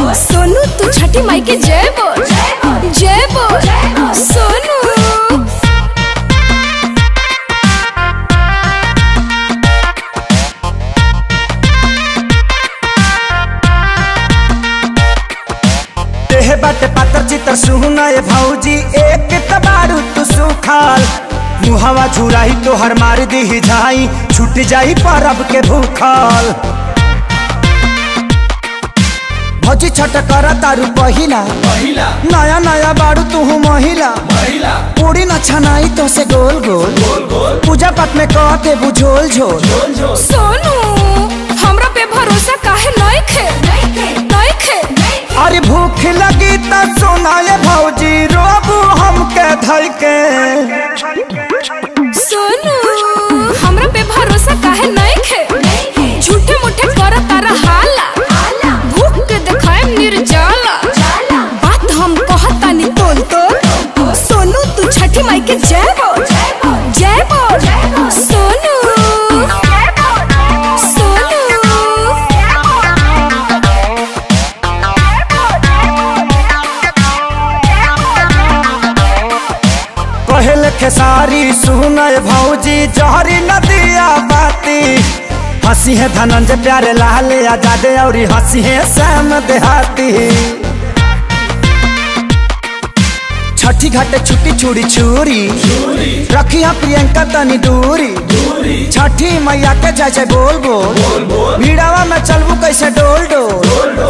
सोनू तू छठी माई के जय बोल जय बोल सोनू देह बाटे पातर चितर सुनाए भौजी एक तबारू तू सुखाल मुहवा झुराई तो हर मार दी जाई छूट जाई परब के भूखल भौजी छठ कर तारू पहिला नया नया बारू तू महिला पूरी न छनाई तो से गोल गोल पूजा पाठ में कह के बुझोल झोल सोनू हमरा पे भरोसा काहे नहीं खे नहीं खे अरे भूख लगी त सुनाए भौजी रोबू हमके धई के सोनू हमरा पे भरोसा काहे नहीं खे झूठे मुठे कर तारा हाला भूख के देखाए निर्जाला बात हम कहतानी तोल तोल सोनू तू छठी माई के जय बोल जय बोल सोनू सोनू कहल खेसारी सुनय भौजी जहरी नदिया बाती हंसी है धनंजय प्यारे लाल आजादे और हंसी है श्याम देहाती छठी घाटे छुट्टी छुड़ी छुरी रखी है प्रियंका तनी दूरी छठी मैया के जय जय बोल बोल भीड़ावा में चलबू कैसे डोल डोल